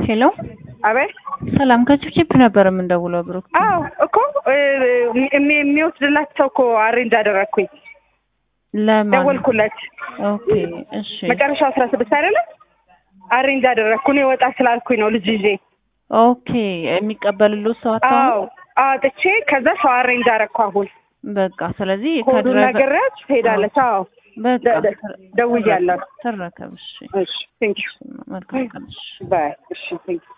ሄሎ አቤት ሰላም ከችፕችፕ ነበር የምንደውለው ብሩክ አዎ እኮ እሚ- የሚወስድላቸው እኮ አሬንጅ አደረግኩኝ ለማን ደወልኩለት ኦኬ እሺ መጨረሻው አስራ ስድስት አይደለም አሬንጅ አደረግኩ እኔ ወጣ ስላልኩኝ ነው ልጅ ይዤ ኦኬ የሚቀበልልዎት ሰው አጣ አዎ አጥቼ ከዛ ሰው አሬንጅ አደረግኩ አሁን በቃ ስለዚህ ኮዱን ከድራይቨር ነግሬያት ትሄዳለች አዎ በቃ ደ- ደ- ደውያለሁ ትረከብ እሺ እሺ ቴንክ ዩ መልካም ቀን እሺ ባይ እሺ ቴንክ ዩ